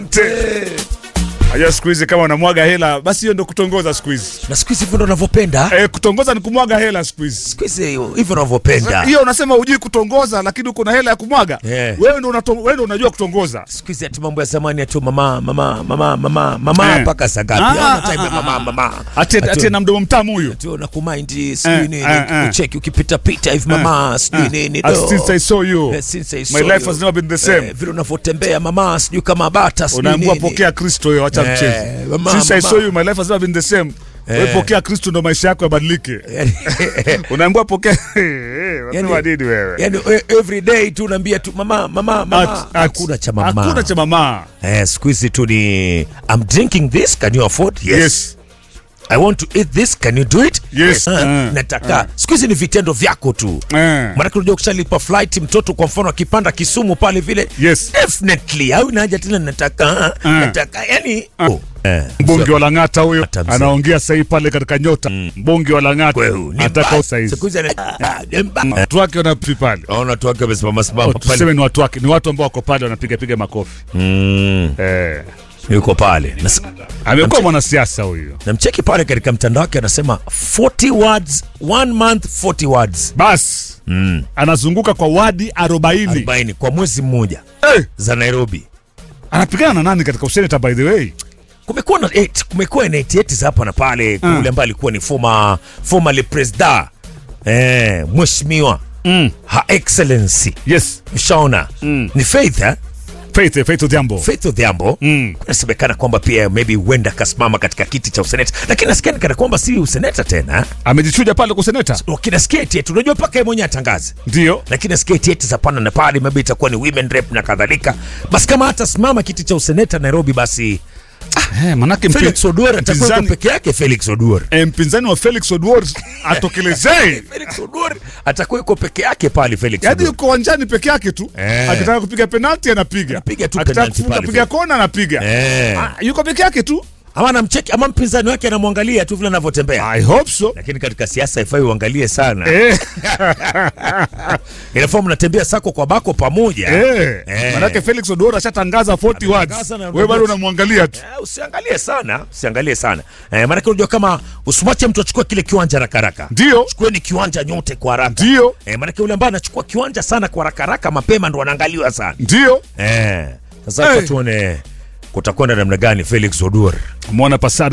Ajua siku hizi kama unamwaga hela basi hiyo ndo kutongoza siku hizi. na siku hizi hivyo ndo unavyopenda Eh, kutongoza ni kumwaga hela siku hizi. siku hizi hiyo- hivyo unavyopenda Hiyo unasema hujui kutongoza lakini uko na hela ya kumwaga. Yeah. Wewe ndo unato- wewe ndo unajua kutongoza. siku hizi ati mambo ya zamani atu mama mama mama mama mama Eh. mpaka saa ngapi Ah, Hauna ah, time ya ah, mama ah. mama Ati Ati- ati na mdomo mtamu huyo. ati na kumind sijui Eh, nini eh, eh. kucheki ukipita pita hivi mama sijui nini Ah, do. Since I saw you. Eh, since I My saw life you. has never been the same. Eh, vile unavyotembea mama sijui kama bata sijui Unaambiwa nini. pokea Kristo hiyo acha Eh, mchezo. mama, Since I mama. saw you my life has never been the same. Wewe Eh. pokea Kristo ndo maisha yako yabadilike. Unaambiwa pokea Unasema Yani- nini wewe? yani e- every day tu unaambia tu mama mama mama At- at- hakuna cha mama Hakuna cha mama. eh siku hizi tu ni I'm drinking this can you afford Yes. I want to eat this can you do it Yes. Ah, Eh. nataka siku hizi ni vitendo vyako tu Eh. maanake unajua ukishalipa flight mtoto kwa mfano akipanda Kisumu pale vile Yes. definitely au haja tena nataka Eh. nataka yani oh. eh. Mbunge wa Lang'ata huyo Hata mzee. anaongea sahii pale katika nyota. Mbunge wa Lang'ata Kweu, ni ataka mbaya. saizi. Siku hizi ana- ah, ni mbaya. Watu wake wanapi pale. Naona watu wake wamesimama simama pale. Tuseme ni watu wake, ni watu ambao wako pale wanapiga piga makofi. Mm, Eh. yuko pale na, Amekuwa mwanasiasa huyo. na mcheki pale katika mtandao wake anasema 40 words one month 40 words Bas. Anazunguka kwa wadi 40. 40 kwa mwezi mmoja Eh, za Nairobi. anapigana na nani katika useneta by the way? Kumekuwa na eight, kumekuwa na 88 za hapa na pale Mm. kule ambaye alikuwa ni former formerly president eh, mheshimiwa Mm. Her Excellency Yes. Mshaona Mm. ni Faith eh? Faith Faith Odhiambo. Faith Odhiambo Mm. inasemekana kwamba pia maybe huenda akasimama katika kiti cha useneta, lakini nasikia ni kana kwamba si useneta tena eh? Amejichuja pale kwa seneta. Kinasikia eti eti unajua mpaka yeye mwenyewe atangaze Ndio. lakini nasikia eti eti za pana na pale maybe itakuwa ni women rep na kadhalika. Basi kama hata simama kiti cha useneta Nairobi, basi Eh, manake mpi- Felix Oduor atakuwa mpinzani- peke yake. Felix Oduor eh, mpinzani wa Felix Oduor atokelezee. Felix Oduor atakuwa yuko peke yake pale. Felix Yaani Oduor yuko uwanjani peke yake tu. Eh. Akitaka kupiga penalti anapiga. Anapiga tu Akitaka penalti kufunga pale piga vile. kona anapiga. Eh. Ah, yuko peke yake tu. ama anamcheki ama mpinzani wake anamwangalia tu vile anavyotembea, I hope so. lakini katika siasa haifai uangalie sana. Eh. Inafaa mnatembea sako kwa bako pamoja. Eh. Eh. Manake Felix Oduor ashatangaza 40 words. Ametangaza na- Wewe bado unamwangalia tu. Eh, usiangalie sana, usiangalie sana eh, maanake unajua kama usimwache mtu achukue kile kiwanja haraka haraka. Ndio. Chukueni kiwanja nyote kwa haraka. Ndio. Eh, maanake yule ambaye anachukua kiwanja sana kwa haraka haraka mapema ndo anaangaliwa sana. Ndio. Eh, sasa Eh. tuone kutakwenda namna gani Felix Oduor. Mwana Pasada